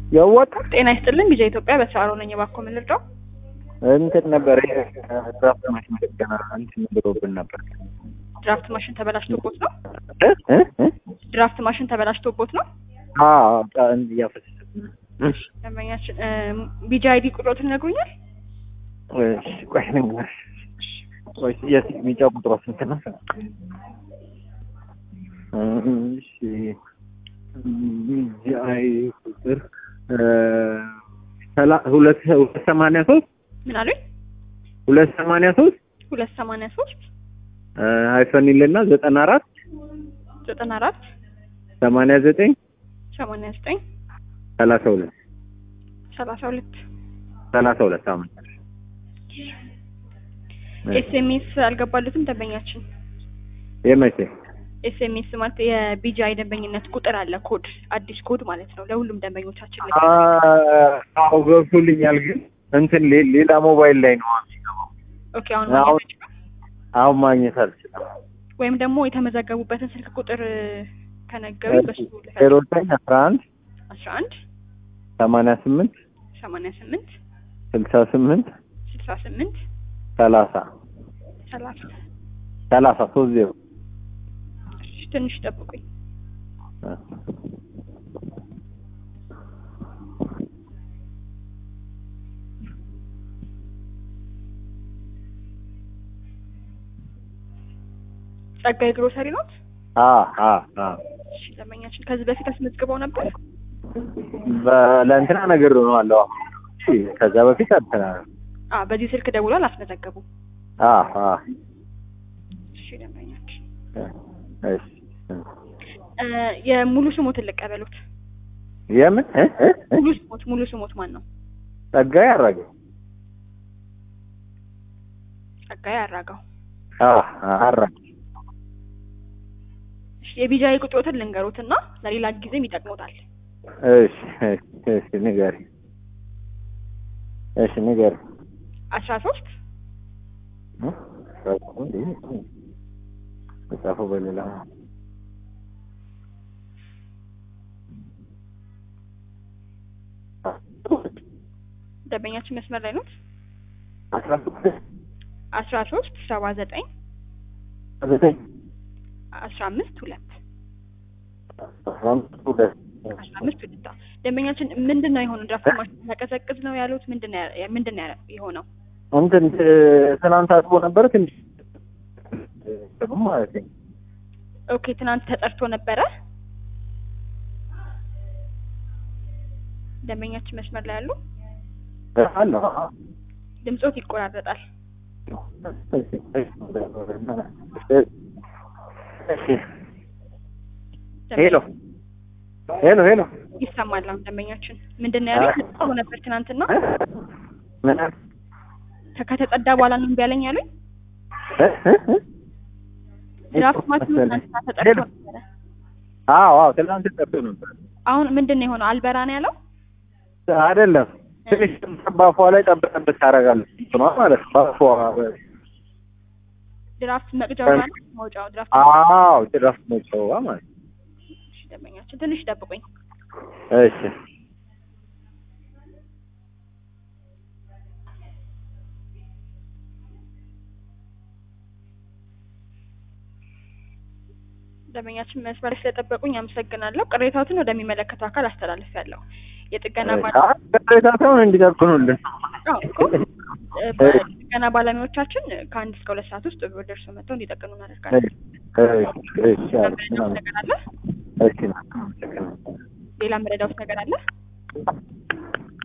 ያዋጣል። ጤና ይስጥልን ቢዛ ኢትዮጵያ በተሳሮ ነኝ። እባክዎ ምን ልርዳው? እንትን ነበር ድራፍት ማሽን ገና እንትን ብሎብን ነበር። ድራፍት ማሽን ተበላሽቶቦት ነው? እ እ እ ድራፍት ማሽን ተበላሽቶቦት ነው? አዎ እያፈሰሰብን ነው። ደንበኛችን ቢጂ አይዲ ቁጥሮትን ይነግሩኛል? እሺ ቆይ ልንገርሽ። ቆይ የስ ቢጫ ቁጥሯ ስንት ነው? እሺ ቢጂአይ ቁጥር ሰላ- ሁለት ሁለት ሰማንያ ሶስት ምን አሉኝ? ሁለት ሰማንያ ሶስት ሁለት ሰማንያ ሶስት ሃይፈን ይልና ዘጠና አራት ዘጠና አራት ሰማንያ ዘጠኝ ሰማንያ ዘጠኝ ሰላሳ ሁለት ሰላሳ ሁለት ሰላሳ ሁለት አመት ኤስኤምኤስ አልገባሉትም ደንበኛችን የመቼ ኤስኤምኤስ ማለት የቢጂአይ ደንበኝነት ቁጥር አለ ኮድ አዲስ ኮድ ማለት ነው ለሁሉም ደንበኞቻችን ልክ አዎ ገብቶልኛል፣ ግን እንትን ሌ- ሌላ ሞባይል ላይ ነው የሚገባው። ኦኬ አሁን አሁን- ማግኘት ይችላል? አሁን ማግኘት አልችልም። ወይም ደግሞ የተመዘገቡበትን ስልክ ቁጥር ከነገሩ በሱ ዜሮ ዘጠኝ አስራ አንድ አስራ አንድ ሰማንያ ስምንት ሰማንያ ስምንት ስልሳ ስምንት ስልሳ ስምንት ሰላሳ ሰላሳ ሰላሳ ሶስት ዜሮ እሺ፣ ትንሽ ጠብቁኝ። ጸጋይ ግሮሰሪ ኖት? አ አ አ እሺ፣ ደንበኛችን ከዚህ በፊት አስመዝግበው ነበር? በ- ለእንትና ነገር ነው አለው። ከዛ በፊት አልተና አ በዚህ ስልክ ደውሎ አላስመዘገቡም። አ አ እሺ፣ ደንበኛችን እሺ እ የሙሉ ስሞትን ልቀበሉት። የምን እ እ እ? ሙሉ ስሞት ሙሉ ስሞት ማን ነው? ጸጋዬ አራገ ጸጋይ አራጋው። አ አ አራገ እሺ፣ የቢጃይ ቁጥሮትን ልንገሩትና ለሌላ ጊዜም ይጠቅሙታል። እሺ እሺ እሺ ንገሪ እሺ ንገሪ አስራ ሶስት ጻፈው በሌላ ደንበኛችን መስመር ላይ ኖት? አስራ ስድስት አስራ ሶስት ሰባ ዘጠኝ ዘጠኝ አስራ አምስት ሁለት አስራ አምስት ሁለት አስራ አምስት ሁለት አዎ። ደንበኛችን ምንድን ነው የሆነው? ድራፍት ማሽን ያቀዘቅዝ ነው ያሉት ምንድን ነው ያ- ምንድን ነው ያ- የሆነው? እንትን ትናንት አጥቦ ነበር ትንሽ ጥሩ ማለት ነው። ኦኬ ትናንት ተጠርቶ ነበረ። ደንበኛችን መስመር ላይ ያሉ አለ ድምጾት ይቆራረጣል። ሄሎ ሄሎ ሄሎ ይሰማል። አሁን ደንበኛችን ምንድን ነው ያሉት? ተጠርቶ ነበር ትናንትና ምን አለ? ከተጸዳ በኋላ ነው እምቢ ያለኝ ያሉኝ። እ? እ? እ? ድራፍት ማሽኑ ትናንትና ተጠርቶ ሄሎ ነበረ። አዎ አዎ ትናንት ጠርቶ ነበር አሁን ምንድን ነው የሆነው? አልበራ ነው ያለው። አይደለም ትንሽ ባፏ ላይ ጠብ ጠብ ታደርጋለች እንትኗ ማለት ነው ባፏ ድራፍት መቅጃው ማለት መውጫው ድራፍት አዎ ድራፍት መጫወዋ ማለት ነው እሺ፣ ደንበኛችን ትንሽ ጠብቁኝ። እሺ ደንበኛችን መስመር ስለጠበቁኝ አመሰግናለሁ። ቅሬታዎትን ወደሚመለከተው አካል አስተላልፌያለሁ። የጥገና ባለ ቅሬታቸውን እንዲጠቅኑልን አዎ እኮ እ በጥገና ባለሙያዎቻችን ከአንድ እስከ ሁለት ሰዓት ውስጥ ደርሰው መጥተው እንዲጠቅኑ እናደርጋለን። እሺ አሪፍ መረዳት ነው። ነገር አለ? እሺ ሌላ መረዳት ነገር አለ?